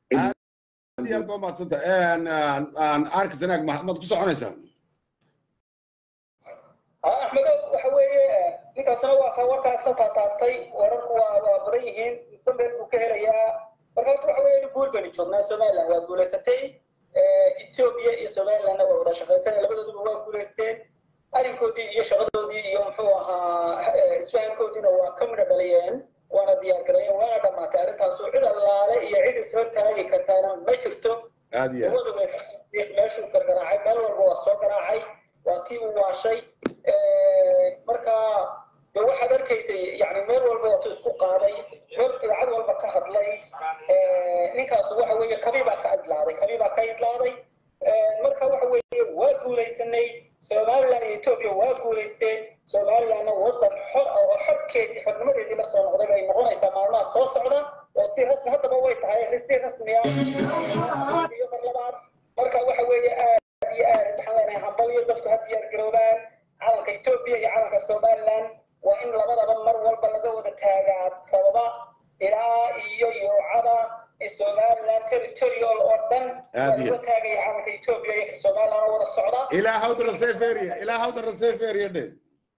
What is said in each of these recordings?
aad iyo aad baa umahadsanta arka sanaag maad ku soconaysaa axmedo waxa weeye ninkaasna waa ka warkaasna taataabtay wararku waa waa badan yihiin dambeed buu ka helayaa marka horta waxa weeye guul baynu joognaa somaliland waa guulaysatay ethiopia iyo somalilandna waa wada shaqaysanay labadooduba waa guulaysteen arrinkoodii iyo shaqadoodii iyo muxuu ahaa isfahankoodiina waa ka midha dhaliyeen waana diyaar gareeyeen waana dhammaatay arrintaasu cid allaale iyo cid ishortaagi kartaana ma jirto aad iyo aad labaduba meeshuu gargaraacay meel walba waa soo garaacay waa tii uu waashay marka de waxaad arkaysay yani meel walba waatu isku qaaday meel idaacad walba ka hadlay ninkaasu waxa weeye kabii baa ka idlaaday kabii baa ka idlaaday marka waxa weeye waa guulaysanay somaliland iyo ethiopia waa guulaysteen somalilandna wadan xor ah oo xorkeedii xornimadeedii la soo noqday bay noqonaysaa maalmaha soo socda oo si rasmi haddaba way tahay si rasmiya iyo mar labaad marka waxa weeye aad iyo aad waxaan leenahay hambalyo dadku ha diyaar garoobaan calanka ethiopia iyo calanka somaliland waa in labadaba mar walba laga wada taagaa sababa ilaa iyo yoocada somaliland territorial oo dhan waa Aad iyo- laga taagaya calanka ethiopia iyo somaliland oo wada socda ilaa hawda reserve area ilaa hawda reserve area dhe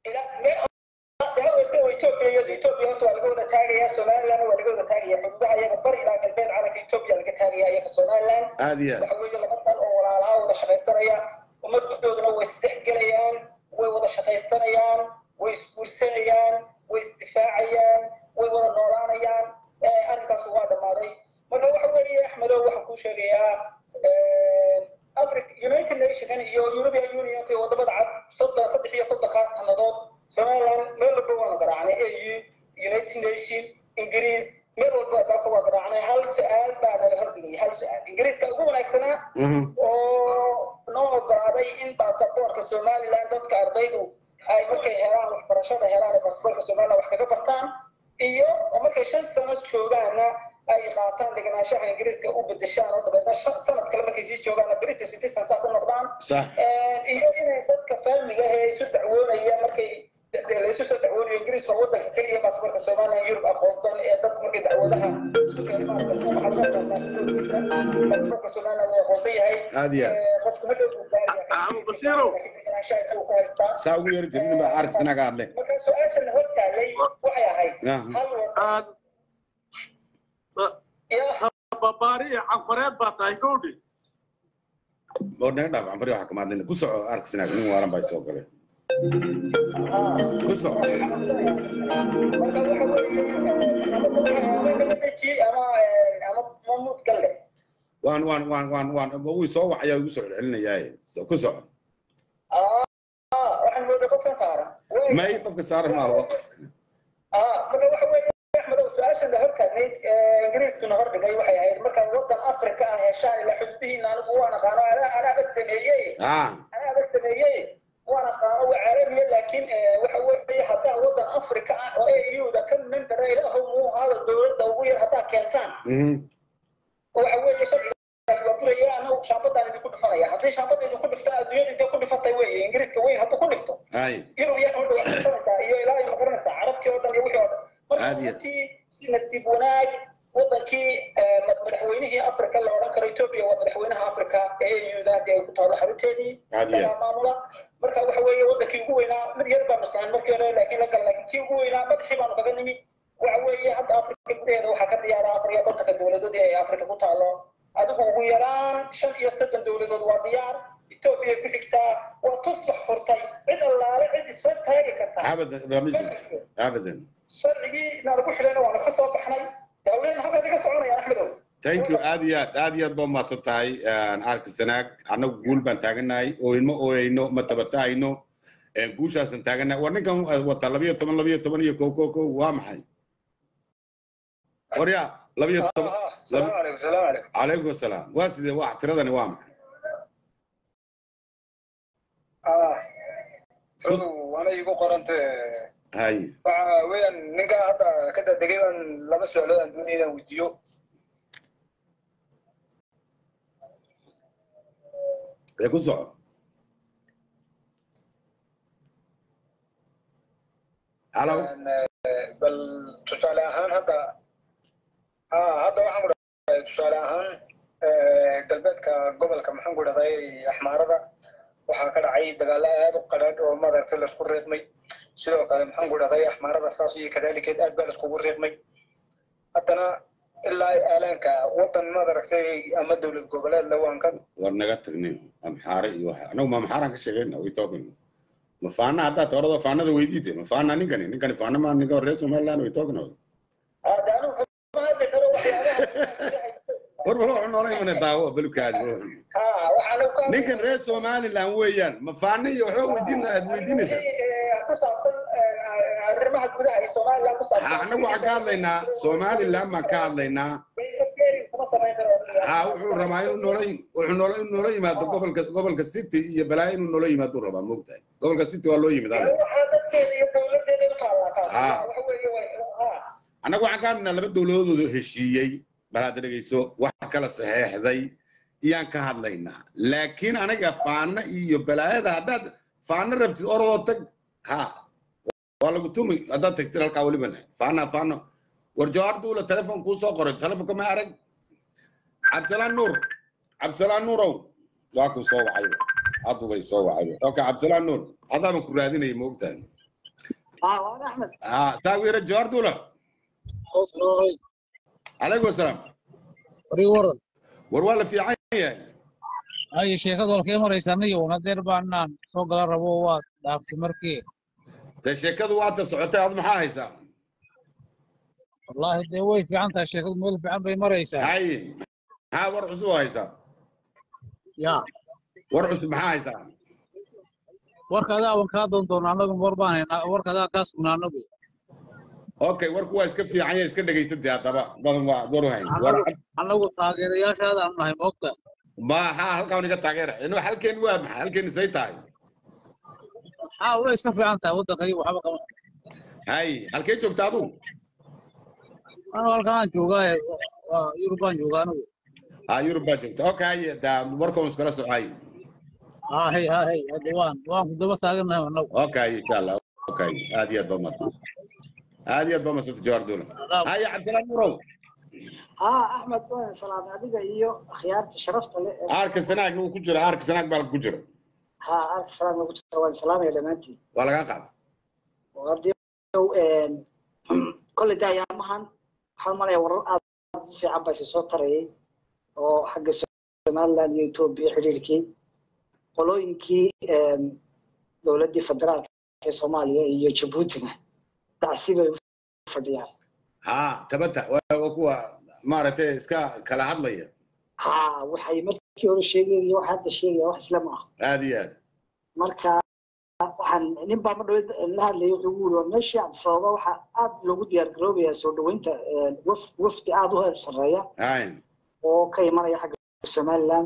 ethiopia horta waa laga wada taagaya somaliland waa laga wada taagaya xuduudaha iyaga bari ilaa galbeed calanka ethiopia laga taagaya iyaga somaliland aad iyo aad waxa weeye laba dal oo walaalaha wada shaqaysanaya ummaddooduna way isdhexgelayaan way wada shaqaysanayaan way isguursanayaan way isdifaacayaan way wada noolaanayaan Eh, arrinkaas waa dhammaaday marka waxa weeye axmedow waxaan kuu sheegayaa africa united nation iyo european union iyo wadamada cad soddon saddex iyo soddonkaas sannadood somaliland meel walba waanu garaacnay au united nation ingiriis meel walba dalka waa garaacnay hal su-aal baa nala hordhigay hal su-aal ingiriiska ugu wanaagsanaa Mhm. oo noo ogolaaday in baasaboorka somaliland dadka ardaydu ay markay helaan waxbarashada helaan ee baasaboorka somaliland wax kaga bartaan iyo oo markay shan sano joogaana ay qaataan degenaanshaha ingiriiska u bedeshaan oo dabeedna shan sanad kale markay sii joogaana british citizen saa ku noqdaan sax iyo inay dadka faamiga ah ee isu dacwoonaya markay laisu soo dacwoonayo ingiriiska waa wadanka keliya baasaboorka somaliland yurub aqoonsan ee dadku markay dacwadaha isu keenay maaragtay baasaboorka somaliland wuu aqoonsan yahay Aad iyo aad. Eh, qofku hadhow buu gaaraya Ah, Bashiru. degenaanshaha isagu ku haystaa saa ugu yeeri jirin baa arka sanaga hadle marka su-aashan hor taallay waxay ahayd Ah. hal wadan iyo babaari iyo canfareed baa tahay gowdhi oo naga dhaaf canfari waxa kama hadlayna ku soco arka sanaag nin waaran baa soo galay ku soco marka waxa weeye ama nabadaji ama ama mamuud galle waan waan waan waan waan wuu soo wacaya igu soo celcelinayaaye So- ku soco ah waxaan moodaa qofkan saaran may qofka saaran maaha ah marka waxa weeye axmedow su-aashan la hortaagnayd ingiriiskuna hordhigay waxay ahayd marka wadan afrika ah heshaan ilaa xuduudihiina anigu waan aqaano anaa- anaaba sameeyey ah anaaba sameeyey waan aqaano waa caalamiya laakiin eh, waxa weeye haddaa wadan afrika ah oo au-da ka membera ilaahow muu ahaada dowladda ugu yar haddaa keentaan mhm waxa weeye sharcigaas waa buraya anagu shaambadaan idinku dhufanaya haddii shaambada idinku dhiftaan adduunyada intay ku dhifatay weeye ingiriiska weyn hadduu ku dhifto hay yurub iyo xulda waa dhifanaysaa iyo ilaa iyo maqaranaysaa carabtii oo dhan iyo wixii oo dhan marka Aad iyo- runtii si nasiib wanaag wadankii eh, mad- madaxweynihii afrika la odhan karo ethiopia waa madaxweynaha afrika ee au-da haddii ay ku taalo xarunteedii Aad iyo- isagaa maamula marka waxa weeye wadankii ugu weynaa mid yar baa masahan markii hore laakiin la gal laakiin kii ugu weynaa madaxii baanu kaga nimi waxa weeye hadda afrika gudaheeda waxaa ka diyaara afar iyo kontonka dowladood ee afrika ku taalo adigu ugu yaraan shan iyo soddon dowladood waa diyaar ethiopia ku xigtaa waa tusbax furtay cid allaale cid isfar taagi kartaa abadan lama jirto abadan sharcigii naalagu xidhayna waana ka soo baxnay dawladna halkaas iga soconayaan axmedow thank you aad iyo aad aad iyo aad baa umahadsan tahay arka sanaag annagu guul baan taaganahay ooyno ooyayno ma tabatahayno guushaasan taaganahay war ninkan wata labiyo toban labiyo toban iyo kow kow kow waa maxay warya labiyo toban salaamu calaykum salaamu calaykum calaykum asalaam waa sidee waa tiradani waa maxay ah tiradu waana igu qorante hay waxa weeyaan ninkaa hadda ka dadegay baan laba su-aalood aan doonaya inaan weydiiyo ee ku soco halo bal tusaale ahaan hadda ah hadda waxaan ku dhahay tusaale tusaale ahaan galbeedka gobolka maxaan ku dhahday axmaarada waxaa ka dhacay dagaalo aad u qadhaadh oo maaragtay laisku reebmay sidoo kale maxaan ku dhahday axmaarada saas iyo kadaalikeed aad baa laiskugu reebmay haddana ilaa aalaanka wadan maaragtay ama dowlad goboleedla waan ka war naga tagnay amxaare iyo waxa anagu ma amxaaraan ka sheegayna way toogan ma faana haddaa toorada faanada weydiide ma faana ninkani ninkani faana ma ninka reer somaliland way toogna hadda anigu kama hadli karo waxyaabaha war war wuxuu noola imana daawo balkaadi ha waxaan ka ninkan reer somaliland weeyaan ma faana iyo waxba weydiin aad weydiinaysaa ku saabsan arrimaha gudaha ee somaliland ku ha saabsan anagu waxaan ka hadlaynaa somaliland baan ka hadlaynaa kuma samayn karo ha wuxuu rabaa inuu noola wuxuu noola inuu noola yimaado gobolka gobolka city iyo balaayo inuu noola yimaado uu rabaa moogtahay gobolka city waa loo yimid alle waxaa dadkeeda iyo dowladeeda u taallaa taas Ha. waxa weeye way ha annagu waxaan ka hadlaynaa laba dowladoodu heshiiyey bal hadda dhegeyso wax kala saxeexday iyaan ka hadlaynaa laakiin anaga faana iyo balaayada haddaad faana rabtid orodoo tag ha waa lagu tumi haddaad tagtid halkaa welibana faana faana war jawaar duula telefon kuu soo qoray telefonka ma arag cabdisalaan nuur cabdisalaan nuurow waa kuu soo wacayba haddubay soo wacayba okay cabdisalaan nuur haddaaba ku raadinaya moogtahay اه وانا احمد ha taageera jawaar duula calaykum asalaam warii waran war waa la fiican yahay haye sheekadu halkee maraysa aniga un hadeer baanaan soo gala rabo waad dhaaftay markii dee sheekadu waata socotay ad maxaa haysaa wallaahi dee way fiican tahay sheekadu meel fiican bay maraysaa hay maxaa war cusub oo haysaa ya war cusub maxaa haysaa warka adaa wan kaa doon doona annagu war baan haynaa warka adaa kaa sugnaa anagu okay warku waa iska fiican yahay iska dhegaysta dee haddaba badan waa war u hayn war annagu annagu taageerayaashaada aanu nahay moogta ma ha halkaan iga taageera inu halkeen waa maxay halkeen say tahay haa way iska fiican tahay waddankayga waxba qaba hay halkee joogta adu anu halkan aan joogaa waa yurub baan joogaa anigu ha yurub baa joogta okay hay daa warkan iskala socay haa hey haa hey hadda waan waan ku daba taagannahay anagu okay insha allah okay aad iyo aad baa mahadsan aad iyo aad baa mahadsan jawaar duula haya cabdisalaan nuurow اه احمد وانا سلام adiga iyo akhyaarta sharafta leh ee- aarka sanaag uu ku jira aarka sanaag baa ku jira ha arka salaam nagu jira waan salaamaya dhammaantiin waa lagaa qaada hadii kolley de ayaamahan waxaan malaya warar aad aad u fiican baa soo tarayay oo xagga somaliland iyo etoobiya xidhiirkii qolooyinkii dowladdii federaalka ee soomaaliya iyo jabuutina tacsi bay u fadhiyaan ha tabata waa waa kuwa maaragtay iska kala hadlaya ha waxay markii hore sheegayeen iyo waxa hadda sheegaya wax isla ma aha aad iyo aad marka waxaan nin baa ma dhaweyd la hadlayay wuxuu ugu yiri waa meeshii cabdisababa waxaa aad loogu diyaar garoobayaa soo dhaweynta waf wafdi aad u heer sarreeya hay oo ka imanaya xagga somaliland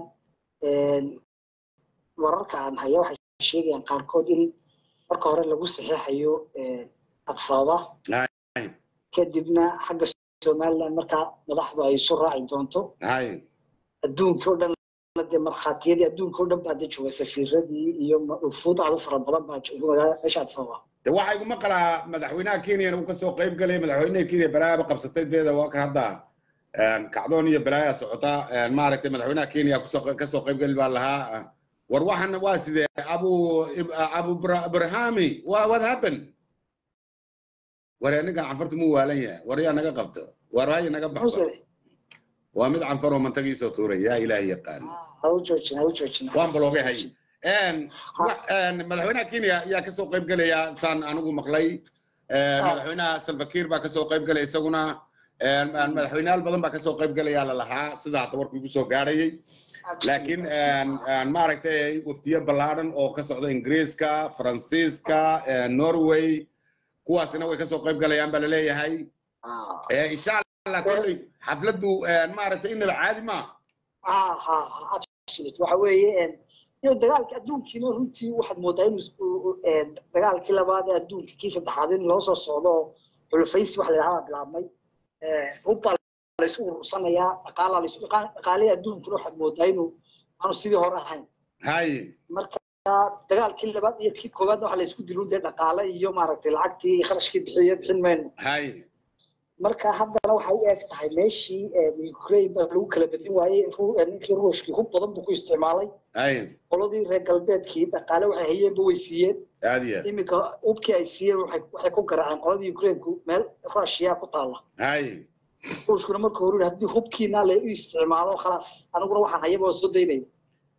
wararka aan haya waxay sheegayaan qaarkood in marka hore lagu saxeexayo cabdisababa hay kadibna xagga somaliland markaa madaxdu ay isu raaci doonto hay adduunka oo dhan dee markhaatiyadii adduunka oo dhan baa de jooga safiiradii iyo ufuud aad u fara badan baa jooga magaalada meesha cabdisababa de waxaa iguma qalaa madaxweynaha kenyana uu kasoo qayb galay madaxweynaha kenya balaayaba qabsatay deeda waa kan hadda kacdoon iyo balaaya socota maaragtay madaxweynaha kenya kusoo kasoo qayb gali baa lahaa war waxan waa sidee abu abu abrahami wa what happened war ninkan canfartu mu waalan yahay war yaa naga qabto war haya naga baxdo muuse waa mid canfar oo mantagiisoo tuuray yaa ilaahi yaqaan ha u joojin ha u joojin waan baloogay hay madaxweynaha kenya ayaa kasoo qayb gelaya saan anigu maqlay madaxweynaha salvakiir baa kasoo qayb gelaya isaguna madaxweyneyaal badan baa kasoo qayb gelaya lalahaa sida hadda warku igu soo gaadhayay laakiin maaragtay wafdiyo ballaadhan oo ka socda ingiriiska faransiiska norway kuwaasina way kasoo qayb galayaan baa laleeyahay insha allah kolley xafladdu maaragtay inaba caadi maaha ha ha ha absolute waxa weeye iyo dagaalka adduunkiina runtii waxaad moodaa in dagaalkii labaad ee adduunka kii saddexaad in loo soo socdo oo xulufaysi wax la yidhahdaa bilaabmay hubbaa laysu urursanayaa dhaqaalaa laysu dhaqaalihii adduunkuna waxaad moodaa inuu aanu sidii hore ahayn hay marka dagaalkii labaad iyo kii koowaad waxa laysku dilun dee dhaqaale iyo maaragtay lacagtii iyo kharashkii bixiye bixin mayno hay marka haddana waxay u eg tahay meeshii ukraine baa lagu kala bedin waayey Ru- eh, ninkii ruushkii hub badan buu ku isticmaalay hay qoladii reer galbeedkii dhaqaale waxay hayeenba way siiyeen aad iyo aad iminka hubkii ay siiyeen waxay waxay ku garaaceen qoladii ukraineku meel rushiya ku taalla hay ruushkuna marka hore yidhi, haddii hubkiina la u isticmaalo khalaas aniguna waxaan hayaba waa soo daynaya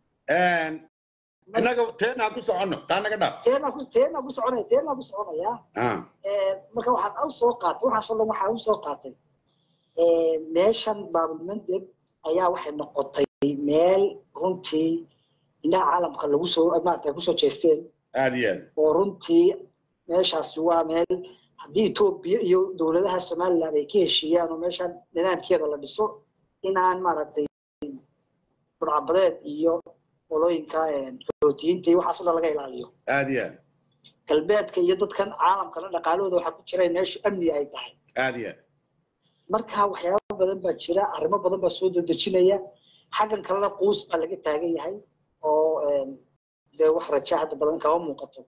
innaga teenaan ku soconno taa naga dhaaf teenaa ku teenaa ku soconaya teenaa ku soconaya Ah, Eh, marka waxaan u soo qaatay waxaasoo dhan waxaa u soo qaatay eh, meeshan baabulmandeb ayaa waxay noqotay meel runtii indhaha caalamka lagu soo maarata kusoo jeesteen aad iyo aad oo runtii meeshaasi waa meel haddii etoobiya iyo dowladaha somaliland ay ka heshiiyaan oo meeshan nidaamkeeda la dhiso inaan maaragtay burcabadeed iyo qolooyinka eh, xoutiyiinta iyo waxaas oo dhan laga ilaaliyo aad iyo aad galbeedka iyo dadkan caalamkana dhaqaalahooda waxaa ku jira in meeshu amni ay tahay aad iyo aad marka waxyaabo badan baa jira arrimo badan baa soo dedejinaya xaggan kalena quus baa laga taagan yahay oo em, dee wax raja hadda badan kama muuqato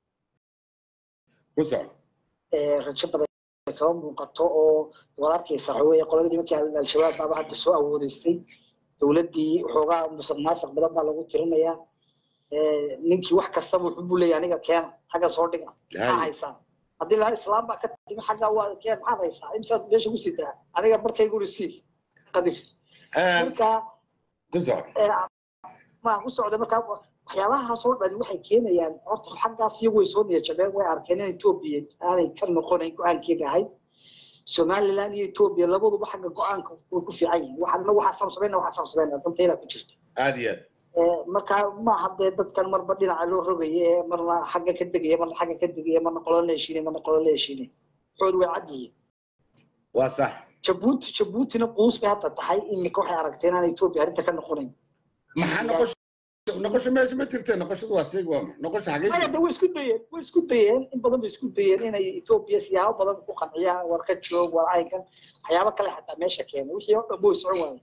ku soco Eh, rajo badan kama muuqato oo waad arkaysa waxa weeye qoladii nimankii al- al-shabaab baaba hadda soo awoodeystay dowladdii waxoogaa musuq maasuq badan baa lagu tirinayaa Eh, ninkii wax kastaba wuxuu buu leeyahay aniga keena xagga soo dhiga maxaa hay haysaa haddii lahaa islaam baa ka timi xagga waa keen maxaad haysaa imsaad meesha ku sitaa aniga markaygu risiif qadir marka ku soco eh, ma ku socda marka waxyaabahaas oo dhan waxay keenayaan horta xaggaas iyagu way soo niyajabeen way arkeen in etoobiya aanay ka noqonayn go-aankeeda ahayd somaliland iyo etoobiya labaduba xagga go-aanka way ku fiican yihiin waxaana waxaa samsamayna waxaa samsamayna dantayda ku jirta aad iyo aad Eh, marka maaha dee dadkan marba dhinaca loo rogaye ee marna xagga ka degaya marna xagga ka degaya marna qolo la heshiinay marna qolo la heshiinay waxoodu way cad yihiin waa sax jabuuti jabuutina quus bay hadda tahay iminka waxay aragteen inaan etoobiya arrinta ka noqonayn maxaa noqosho noqosho meesha ma jirte noqoshadu waa seeg waa maxay noqosho xagee maya de way isku dayeen way isku dayeen in badan bay isku dayeen inay etoobiya siyaabo badan ku qanciyaan war ka joog war caynkan waxyaabo kale xataa meesha keenay wixii oo dhan way socon waayeen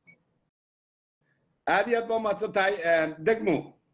aad iyo aad baa umahadsan tahay degmo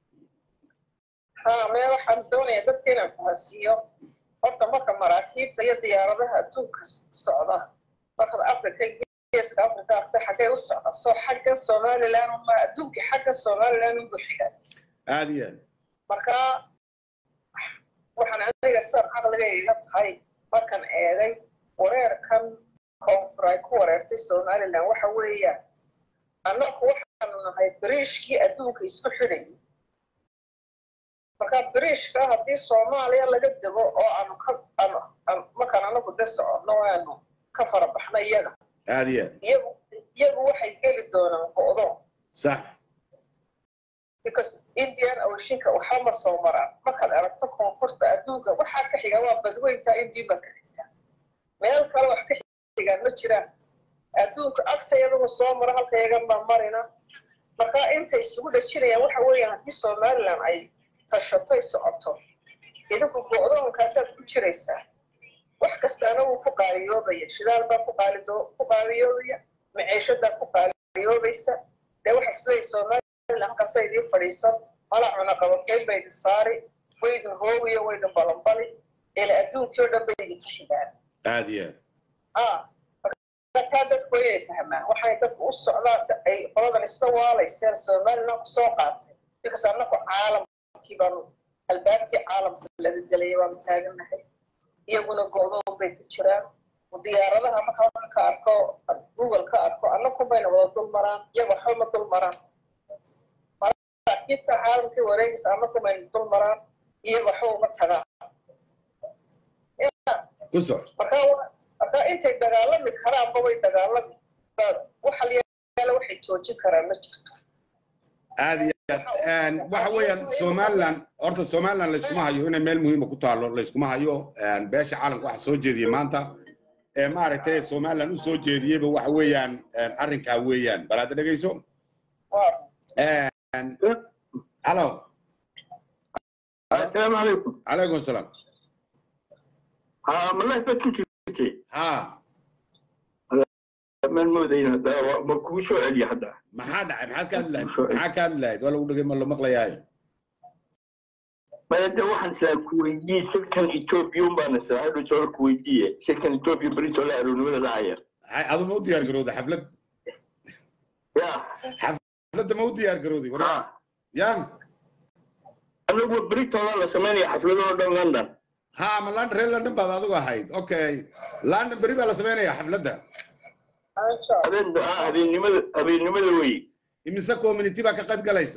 haa mee waxaan doonayaa dadka inaan fahansiiyo horta marka maraakiibta iyo diyaaradaha adduunka socda markaad africa geeska africa aragtay xaggay u socda soo xagga somaliland uma adduunka xagga somaliland ugu xiga aad iyo aad marka waxaan aniga san caqliga iga tahay markan eegay wareerkan koonfur ay ku wareertay somaliland waxa weeyaan annaku waxaanu nahay bariishkii adduunka isku xidhayay marka bariishka haddii soomaaliya laga dego oo aanu ka aanu aanu- markaan anagu de soconno oo aanu ka farabaxno iyaga aad iyo aad iyagu iyagu waxay geli doonaan go'doon sax because indian oceanka waxaa ma soo maraan markaad aragto koonfurta adduunka waxaa ka xiga waa badweynta indian baa ka xigta meel kale wax ka xigaan ma jiraan adduunka agtayadagu soo maro halka yagan baa marina marka intay isugu dhajinayaan waxa weeyaan haddii somaliland ay tashatay socoto idinku go'doonkaasaad ku jiraysaa wax kastaana wuu ku qaaliyoobaya shidaal baa ku qaalido- ku qaaliyoobaya maciishadaa ku qaaliyoobaysa dee waxa isleeyahay somaliland halkaasa idiin fadhiisan mala cuna qabateyn ba idin saari waydin hoogiyo waydin balanbali ila adduunkii oo dhan ba idinka xigaan aad iyo ah aad taa dadku inay fahmaan waxay dadku u socdaan ay qoladan iska waalayseen somaliland ku soo qaatay because annaku caalamkii baanu albaabkii caalamka laga gelaya baanu taagannahay iyaguna go'doon bay ku jiraan diyaaradaha marka waxaan ka arko google ka arko annaku bayna wada dul maraan iyaga waxba ma dul maraan maraakiibta caalamkii wareegaysa annaku bayna dul maraan iyaga waxba uma tagaan ku soco marka wa- marka intay dagaalami karaanba way dagaalami waxa yaala waxay joojin karaan ma jirto aad iyo aad waxa weeyaan somaliland horta somaliland layskuma hayo inay meel muhiima ku taalo layskuma hayo beesha caalamka waxa soo jeediyey maanta ee maaragtay somaliland u soo jeediyeyba waxa weeyaan arrinkaa weeyaan bal hadda dhegeyso waa halo السلام عليكم calaykum asalaam ها والله بس كنت ha من مودين هذا ما كوشو علي حدا maxaa dhacay maxaad ka hadli lahayd maxaa ka hadli lahayd waa lagu dhegay ma la maqlayaayo mayade waxaan islaa ku weydiiyey shirkan etoobiya unbaana saahadho soo ku weydiiye shirkan etoobiya berito la aroonimada dhacaya hay adu ma u diyaar garowday xaflad ya xafladda ma u diyaar garowday war ha ya anagu beritooda la samaynaya xafladoo dhan london ha ma london reer london baad adigu ahayd okay london beri baa la sameynaya xafladda habeen ha habeennimada habeennimada wey imise community baa ka qayb galaysa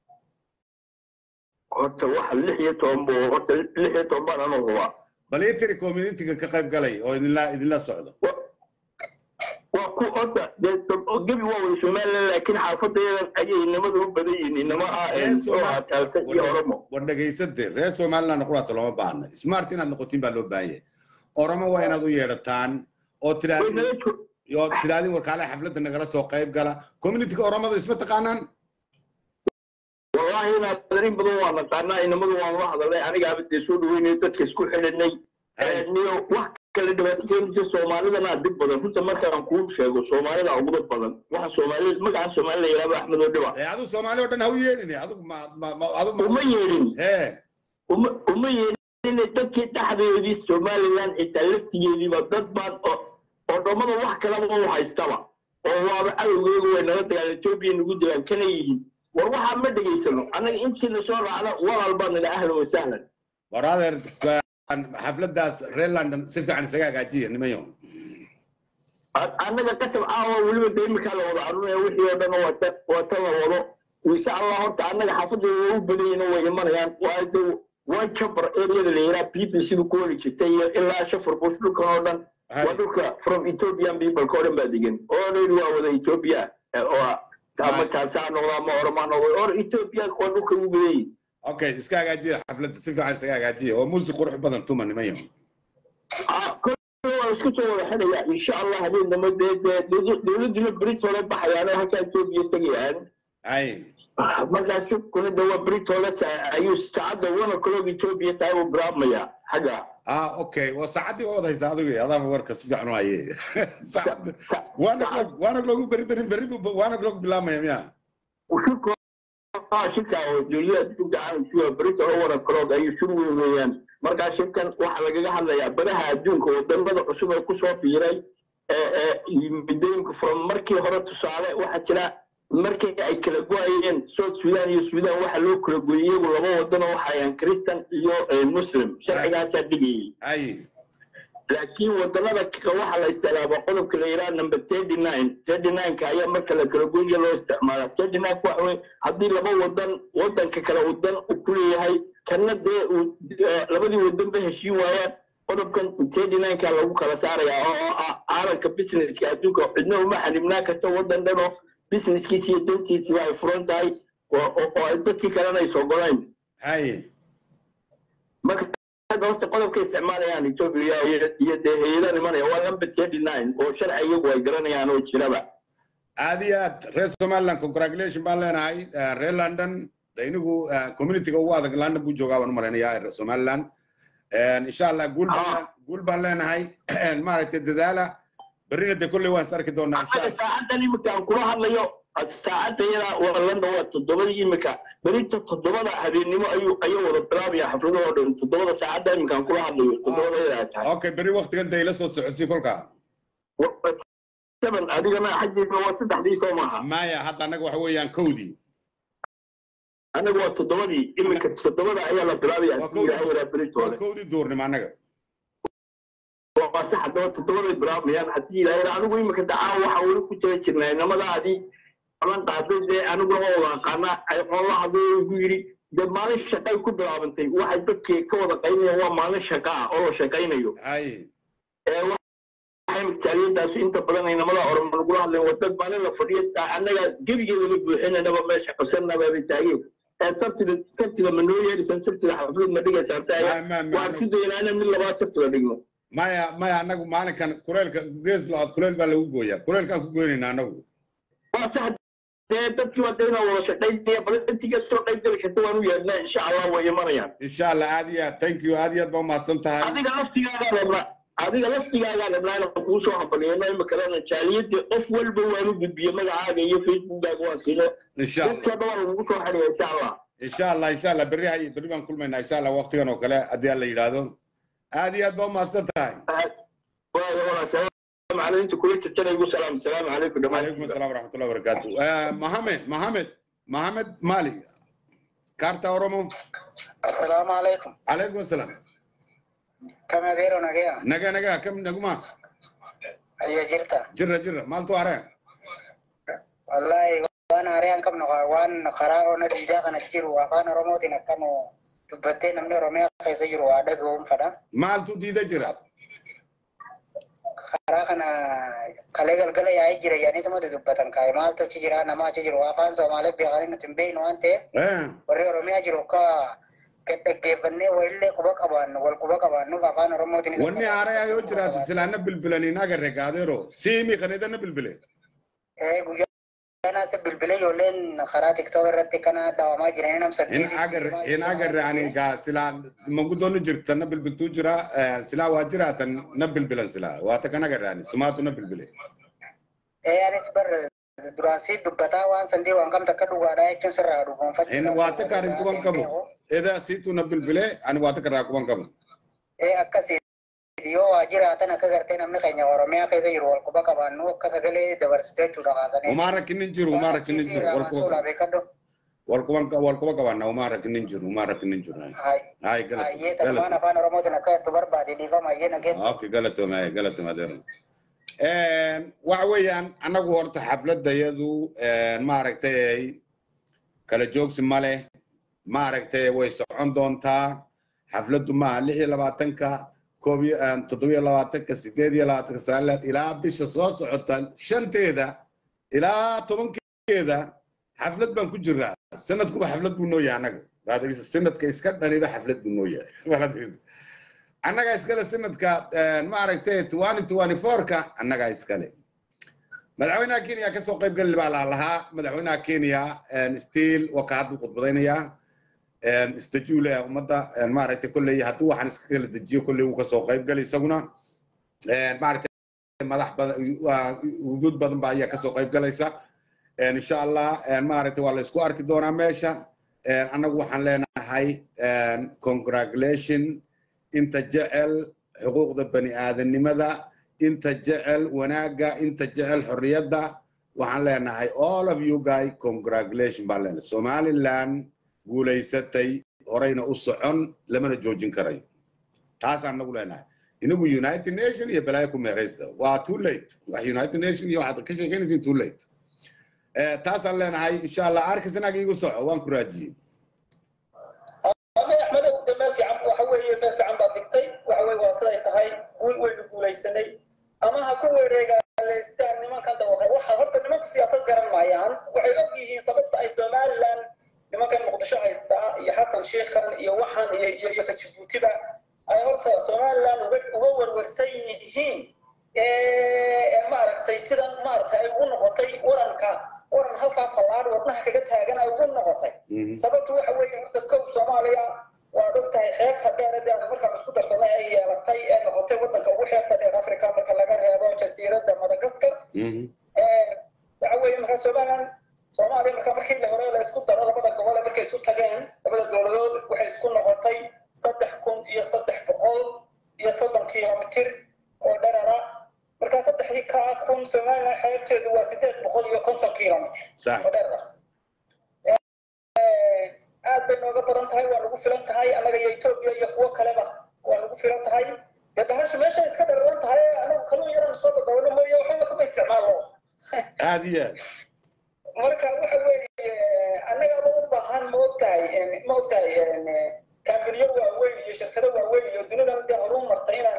horta waxa lix iyo toban buu horta lix iyo toban baan anuu hubaa bal ii tiri communityga ka qayb galay oo idinla idinla socdo Wa- waa ku horta dee dad- gebi waa wada somaliland laakiin xaafadeedan ayay inamada u badan yihiin inama ah Ee, oo Soomaali- ah taalsa iyo oromo war dhegaysade reer somaliland noqonaata looma baahna smart inaad noqotiin baa loo baahan yahay oromo waa inaad u yeedhataan oo way tiraadin nala jo oo tiraadin warkaale xafladda nagala soo qayb gala communityga oromada isma taqaanaan wallahi inaad darin badan waa naqaanaa inamadu waan la hadalnay aniga abadee soo dhaweynay dadka isku xidhanay niyo wax kale dhibaato keenaysa soomaalidana dhib badan runta markaan kuu sheego soomaalida ugu dad badan waxa soomaalida magaca soomaali la yidhahdo axmed oo dhiba ee adigu soomaali oo dhan ha u yeedhin adigu ma ma ma adigu uma ma yeedhin hee uma uma yeedhin dadkii dhexdeedii somaliland xitaa laftigeediiba dad baan oo oo dhammada wax kalaba u haystaba oo waaba cadowgeegu way nala dagaal etoobiya nagu dilaan kana yihiin war waxaa ma dhegaysano annaga intii lasoo raacda walaal baan nidha ahlan wasahlan war adeer xafladdaas reer london si fiican isaga hagaajiya nimayo annaga qasab caawa weliba de iminkaa la wada arunaya wixii oo dhan wata wata la wado insha allah horta annaga xaafadeeda waa u badanyina way imanayaan waa de waa jabr areada la yiraa b b c du ku wari jirtay iyo ilaa shafar bush dhulkan oo dhan waa dhulka from ethiopian people oo dhan baa degan oo dhan waa wada ethiopia oo ama taasaa noqda ama oromaa noqda or ethiopia waa dhulka ugu badanyihin okay iska hagaajiya xafladda si fiican isaga hagaajiya oo muusik qurux badan tuma nimayo waa isku soo wada xidhaya insha allah habeen dambe dee dee dowladdiina britole baxayaan oo halkaa etoobiya tegayaan ay markaas kuna de waa britole ayuu saacadda one o'clock etoobiya tahay uu bilaabmaya xagga ah okay waa saacaddii waa wada haysaa adigu adaaba warka si fiican u haye saacadda one o'clock one o'clock u beri beri beri bu one o'clock bilaabmaya miya shirka shirka oo dowlada adduunka caalamka britole one o'clock ayuu shir weyn weeyaan markaa shirkan waxaa lagaga hadlayaa badaha adduunka wadamada cusub ee kusoo fiiray midooyinka from markii hore tusaale waxaa jira markii ay kala go-ayeen south sudan iyo sudan waxaa loo kala gooyey iyagu laba wadano waxayaan christian iyo muslim sharcigaasaa dhigayay ay laakiin wadamada waxaa la isticmaaba qodobka la yidhaha number thirty nine thirty nineka ayaa marka la kala goyya loo isticmaala thirty nine waxa weye haddii laba wadan wadanka kale wadan uu ku leeyahay kana dee uu labadii wadan ba heshiin waayaan qodobkan thirty nineka lagu kala saaraya oo ah caalamka businesska adduunka cidna uma xanibnaa karta wadan dhanoo businesskiisi iyo dantiisiba ay furan tahay oo ay dadkii kalena ay soo golayn ay marka horta qodobka isticmaalayaan etoobiya iyo dee hay-adaha imanaya waa number thirty nine oo sharci iyagu ay garanayaan oo jiraba aad iyo aad reer somaliland congratulation baan leenahay reer london inigu communityga ugu adag london buu joogaa baan u malaynayaa somaliland insha allah guul baan guul baan leenahay maaragtay dadaala berrina de kolley waan is arki doonaa insha allah saacadan imika aan kula hadlayo saacadda iyada waa london waa toddobadii imika berinta toddobada habeennimo ayuu ayuu wada bilaabaya xafladahoo dhan toddobada saacadda imika aan kula hadlayo toddobada iyada tahay okay berri waktigan de ila soo socodsii kolkaa seven adigana xaggiisa waa saddexdii soo maaha maya hadda annaga waxa weeyaan kowdii anaga waa toddobadii imika toddobada ayaa la bilaabaya Waa hadii ilaahay yaraa waa beritoole kowdii duurnimo annaga waa sax haddaba toddobaday bilaabmayaan haddii ilaahay yaraa anigu imika dacaa waxaa weli ku jira jirnaa inamadaadii balan qaaday dee aniguna waa wada aqaanaa ay qoon la hadlay oo igu yidhi dee maalin shaqay ku bilaabantay waxay dadkii ka wada qaynayaan waa maalin shaqa ah oo la shaqaynayo ay ee waxay migtaaliyadaasu inta badan inamada oroma lagula hadlayn waa dad maalin la fadhiyo annaga gebigeedaba buuxinanaba meesha qabsanaba bay taageen ee sabtida sabtida ma noo yeedhisan sabtida xaflad ma dhigaysaa taaya ma ma waan isku daynaa inaan mid labaad sabtida dhigno maya maya annagu maalinkan kuleelka gees la-ood kuleel baa lagu gooyaa kuleelkaan ku goynayna annagu waa sax dee dadkii waa dayna wada shaqaynaya bal intiga soo qayb geli karta waan u yeedhnaa insha allah way imanayaan insha allah aad iyo aad thank you aad iyo aad baa umahadsan tahay adiga laftigaagaa rabnaa adiga laftigaagaa rabnaa inaan kuu soo hambaliyano imikalena jaaliyadii qof walba waan u gudbiye magacaaga iyo facebookaaga waan siino insha allah dadka dhan waa lagugu soo xidhaya insha allah insha allah insha allah berri hay berri baan kulmaynaa insha allah waqtigan oo kale haddii alla yidhaahdo aad iyo aad baa umahadsan tahay waayo waa salaamu calaykum inta kula jirtana igu salaam salaamu calaykum calaykum dhammaan asalaam waraxmatullahi wabarakaatu mohamed mohamed mohamed mali kaarta oromo السلام عليكم calaykum asalaam كم أديرو نجيا naga naga kam naguma أي جرتا jira jira maaltu are والله وانا أريان كم نقا وان قراء نديجا كان تجرو وفانا رموتي نكانو تبتين نمني رميا كيس جرو أدقهم فدا maaltu diida jira قراء كان قلقل قل يا جرا يعني تمو تبتن كاي مال تو تجرا نما تجرو وفان سومالي بيغاني نتنبين وانتي Eh, وري رميا جرو كا كيفني ويلي كوبا كبان والكوبا كبان نو فانا رموتي wanni aaraya yoo jiraata silaana bilbilani naga regaadeero siimi kanidana bilbile ee guyyaa se bilbile ijoolleen karaa tiktook irratti kana daawamaa jiran nam in agarre in agarre ani gaa silaa mangudoonni jirta na bilbiltuu jira eh, silaa waa jiraatan na bilbilan silaa waata kan agarre ani sumaatu na bilbile ee anis bar duraan si dubbataa waan sandii waan kam takka dhugaadhaa jechuun sirraa dhugoonfachuu in waata kaarin kuban qabu eda siitu na bilbile ani waata karraa kuban qabu ee akkasii yoo waa jiraatan akka gartee namni keenya oromiyaa keessa jiru wal quba qabaannu akka sagalee dabarsitee jechuudha kaasanii umaa rakkinin jiru umaa rakkinin jiru wal quba beekadho wal quban wal quba qabanna umaa rakkinin jiru umaa rakkinin jiru hay galata ayyee tanumaan afaan oromootiin akka itti barbaade dhiifama ayyee nageen okay galatoma galatoma adeero waxa weeyaan annagu horta xafladayadu maaragtay kala joogsi ma leh maaragtay way socon doontaa xafladdu maaha lix iyo labaatanka koob iyo toddobiyo labaatanka sideed iyo labaatanka sagaalaad ilaa bisha soo socota shanteeda ilaa tobankeeda xaflad baan ku jiraa sanadkuba xaflad buu noo yahay annaga Waad dhegeysa, sanadka iska dhaniba xaflad buu noo yahay Waad dhegeysa. annagaa iskale sanadka maaragtay twenty twenty four-ka annagaa iskale madaxweynaha kenya ka soo qayb gali baa laa lahaa madaxweynaha kenya stiil waa ka haddu khudbadaynayaa istajuule ummadda maaragtay kolley hadduu waxaan iska kala dejiyo kolley wuu kasoo qayb gali isaguna maaragtay madax badan wujuud badan baa ayaa kasoo qayb galaysa insha allah maaragtay waa la isku arki doonaa meesha annagu waxaan leenahay congratulation inta jecel xuquuqda bani aadamnimada inta jecel wanaagga inta jecel xorriyadda waxaan leenahay all of you guy congratulation baan leenahay somaliland guulaysatay horeyna u socon lamana joojin karayo taasaan nagu leenahay inagu united nation iyo balaayo ku meeraysta waa too late wax united nation iyo waxaad ka sheekeynaysiin too late taasaan leenahay insha allah arkisanaga igu soco waan ku raajiyey ama axmedow de meel fiican waxa weeye meel fiican baad dhigtay waxa weye waa siday tahay guul waynu guulaysanay ama ha ku wareegaaleystaan nimankan dawaqay waxa horta nimanku siyaasad garan maayaan waxay og yihiin sababta ay somaliland nimankan muqdisho haystaa iyo xasan sheikhan iyo waxaan iyo iyo iyo kajibuutiba ay horta somaliland uga uga warwarsan yihiin maaragtay sidan maaragtay ay ugu noqotay waranka waran halkaa fallaadh wadnaha kaga taagan ay ugu noqotay sababtu waxa weeye horta kow soomaaliya waad og tahay xeebta dheer de aanu markaan isku darsanay ay yeelatay ee noqotay waddanka ugu xeebta dheer africa marka laga reebo jasiiradda madagaskar waxa weeye markaa somaliland soomaaliya marka markii la hore la isku daro labada gobol markay isu tageen labada dowladood waxay isku noqotay saddex kun iyo saddex boqol iyo soddon kilomitir oo dherara markaa saddexdii kaa kun somaliland xeebteedu waa sideed boqol iyo konton kilomitir oo dherara aad bay nooga badan tahay waa nagu filan tahay annaga iyo etoobiya iyo kuwo kaleba waa nagu filan tahay dee bahashu meesha iska dhararan tahay anagu kaluu yaran soo dadawano mooye waxba kama isticmaalo aad iyo aad marka waxa weeye annagaba u baahan ma ogtahay ma ogtahay kambaniyo waaweyn iyo shirkado waaweyn iyo dunidan dee horuu martay inaan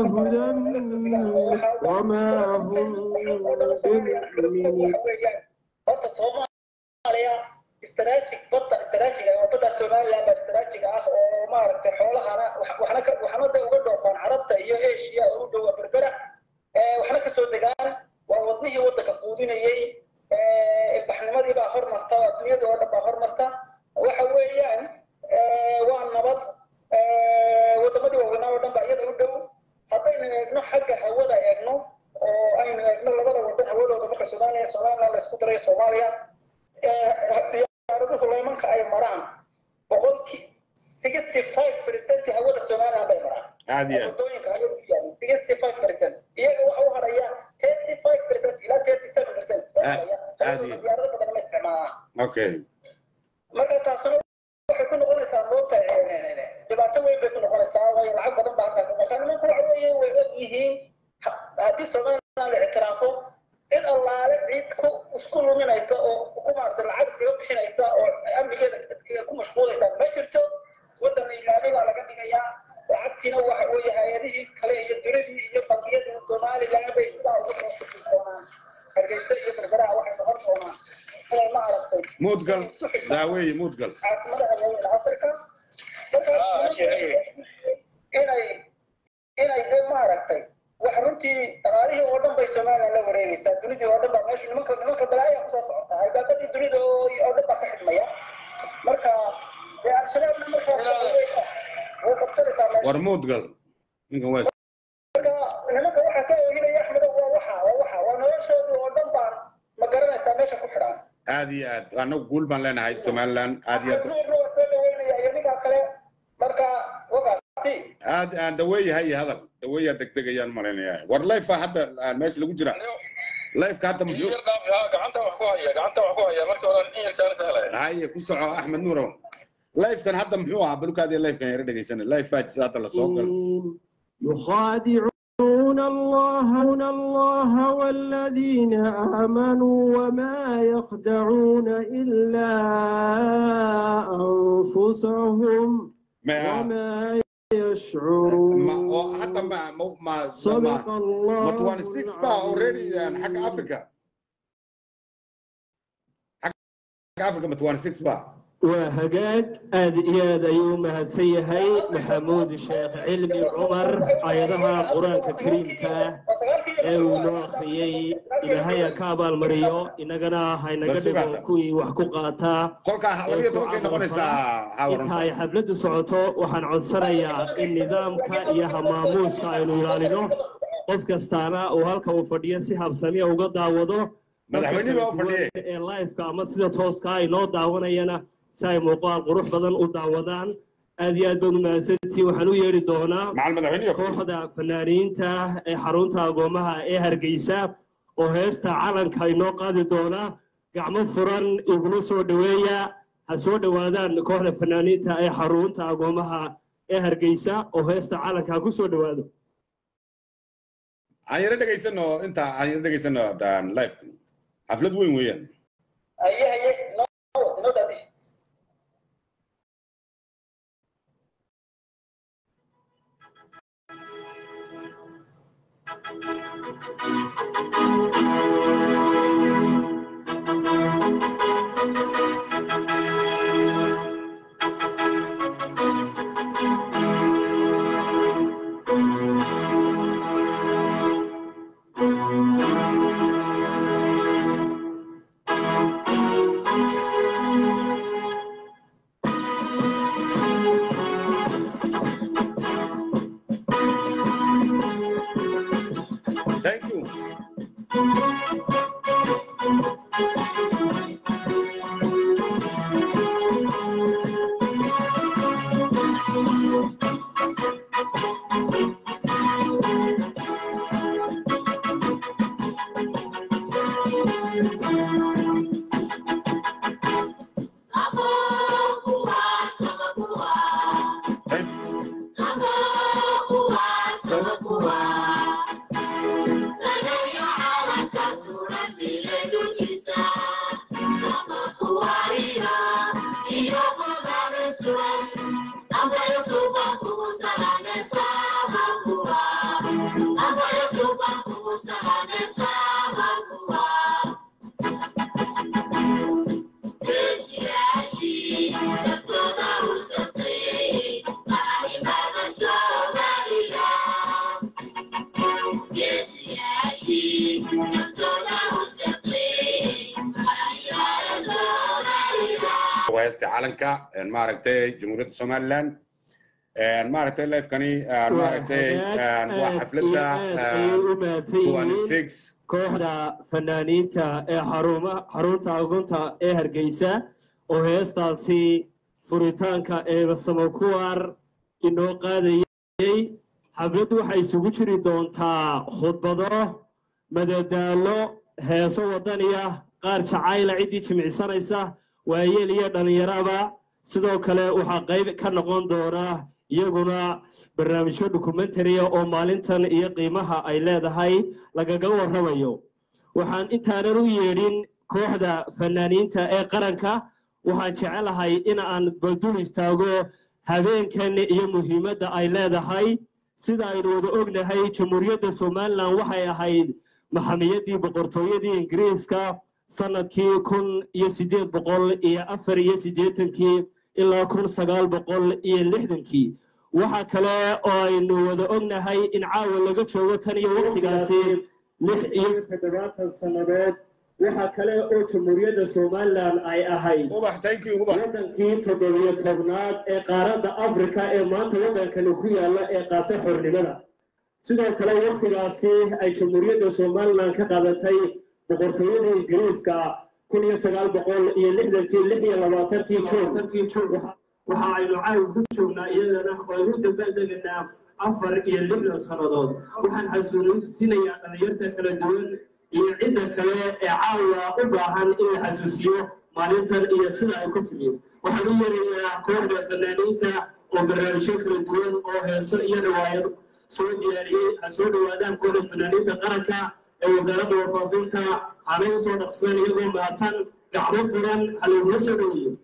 horta soomaaliya istaraajig badda istaraajig ah badda somaliland baa istaraajig ah oo maaragtay xoolahana waxna ka waxna de uga dhoofaan carabta iyo asia oo u dhowa berbera waxna kasoo degaan waa wadnihii waddanka quudinayay ilbaxnimadii baa hormarta adduunyadii oo dhan baa hormarta waxa weeyaan waa nabad waddamadii waaweynaa oo dhan baa iyada u dhow haddaynu eegno xagga hawada eegno oo aynu eegno labada waddan hawadooda marka soomaaliya somaliland la isku daray soomaaliya diyaaraduhu laymanka ay maraan boqolkii sixty five percent hawada somaliland bay maraan aad iyo aad wadooyinka hawada ku yaala sixty five percent iyaga waxa u haraya thirty five percent ilaa thirty seven percent aad iyo- diyaarado badan ma isticmaalaan okay marka taasuna waxay ku noqonaysaa moogta dhibaato weyn bay ku noqonaysaa waayo lacag badan baa halkaa marka nimanku waxa weeye way og yihiin ha- haddii somaliland la ictiraafo cid allaale cid ku isku luminaysa oo ku maarata lacag iskaga bixinaysa oo amnigeeda ku mashquulaysa ma jirto waddan ilaali baa laga dhigayaa lacagtiina waxa weeye hay-adihii kale iyo dunidii iyo bangiyadii somaliland bay sidaa ugu soo doonaan hargeysa iyo berberaha waxay noqon doonaan inay ma aragtay muudgal daaweeye muudgal caasimadaha waaweyn africa marka inay inay de maaragtay wax runtii dhaqaalihii oo dhan bay somaliland la wareegaysaa dunidii oo dhan baa meesha nimanka nimanka balaaya kusoo socota albaabadii dunida oo oo dhan baa ka xidhmaya marka dee al-shabaabna markaa way qabsanaysaa meesha war muudgal ninkan waa marka nimanka waxaa ka oohinaya axmedow waa waxa waa waxa waa noloshooda oo dhan baan ma garanaysaa meesha ku xidhaan aad iyo aad annagu guul baan leenahay somaliland aad iyo aad Axmed Nuur waa soo dhaweynaya iyo ninkaa kale marka wagaasi aad aan daweeyahay iyo hadal daweeyaa degdegayaan malaynayaa war lifea hadda aan meesha lagu jira lifeka hadda muxuu yar dhaaf haa gacanta wax ku haya gacanta wax ku haya markii hore in yar jaanis helay haye ku soco axmed nuurow lifekan hadda muxuu ahaa balukaadiya lifekan yara dhegaysana life fajis hadda la soo galo يخادعون الله الله والذين آمنوا وما يخدعون إلا أنفسهم ma وما ma يشعرون oo hadda ma ma ma صدق ma الله ma 26 ba already aan xagga africa xagga africa ma 26 ba waa hagaag aad iyo aad ayuu u mahadsan yahay maxamuud sheekh cilmi cumar ayadaha qur-aanka kariimka ee uu noo akhriyey ilaahay ha ka abaalmariyo innagana haynaga dhigo kuwii wax ku qaataa kolkaa labiyo tobankay noqonaysaa inta hawaranta ay xafladdu socoto waxaan codsanayaa in nidaamka iyo hamaamuuska aynu ilaalino qof kastaana uu halka uu fadhiyo si habsamiya uga daawado Madaxweynihi baa u fadhiyey. ee liveka ama sida tooska ay noo daawanayana si ay muuqaal qurux badan u daawadaan aad iyo aad baad u mahadsantihiin waxaan u yeedhi doonaa macal madaxweynihi kooxda fanaaniinta ee xarunta agoomaha ee hargeysa oo heesta calanka inoo qaadi doona gacmo furan igula soo dhoweeya ha soo dhowaadaan kooxda fanaaniinta ee xarunta agoomaha ee hargeysa oo heesta calanka ha ku soo dhowaado aan yara dhegaysano inta aan yara dhegaysano daan life xaflad weyn weeyaan haye haye noo noo daadi thank you heesta calanka een maaragtay jamhuuriyadda somaliland een maaragtay lifekani een maaragtay een waa xafladda ayay u mahadsan yihiin 26 kooxda fanaaniinta ee xaruma xarunta agunta ee hargeysa oo heestaasi furitaanka ee samakuwar inoo qaadayay xafladdu waxay isugu jiri doontaa khudbado madadaalo heeso wadaniya qaar jacayla ciddii jimicsanaysa waayeel iyo dhallinyaraba sidoo kale waxaa qayb ka noqon doona iyaguna barnaamijyo dokumentariya oo maalintan iyo qiimaha ay leedahay lagaga warramayo waxaan intaanan u yeedhin kooxda fanaaniinta ee qaranka waxaan jecelahay in aan baldul istaago habeenkan iyo muhiimadda ay leedahay sida aynu wada ognahay jamhuuriyadda somalilan waxay ahayd maxamiyadii boqortooyadii ingiriiska sanadkii kun iyo siddeed boqol iyo afar iyo siddeetankii ilaa kun sagaal boqol iyo lixdankii waxa kale oo aynu wada ognahay in caawa laga joogo tan iyo waqtigaasi lix iyo toddobaatan sannadood waxa kale oo jamhuuriyadda somalilan ay ahayd wadankii toddobiyo tobnaad ee qaaradda afrika ee maanta waddankani ku yaalla ee qaata xornimada sidoo kale waqtigaasi ay jamhuuriyadda somalilan ka qaadatay boqortooyada ingiriiska kun iyo sagaal boqol iyo lixdankii lix iyo labaatankii juun waxa aynu caawi ku joognaa iyadana oo aynu dabaaldeganaa afar iyo lixdan sannadood waxaan xasuusinayaa dhallinyarta kala duwan iyo cidda kale ee caawa u baahan in la xasuusiyo maalintan iyo sida ay ku timi waxaan u yeerayaa kooxda fanaaniinta oo barnaamijyo kala duwan oo heeso iyo riwaayad soo diyaariyey ha soo dhowaadaan kooxda fanaaniinta qaranka ee wasaaradda warfaafinta hanay usoo dhaqsadeen iyagoo mahadsan gacmo furan ha laygula soo dhoweeyo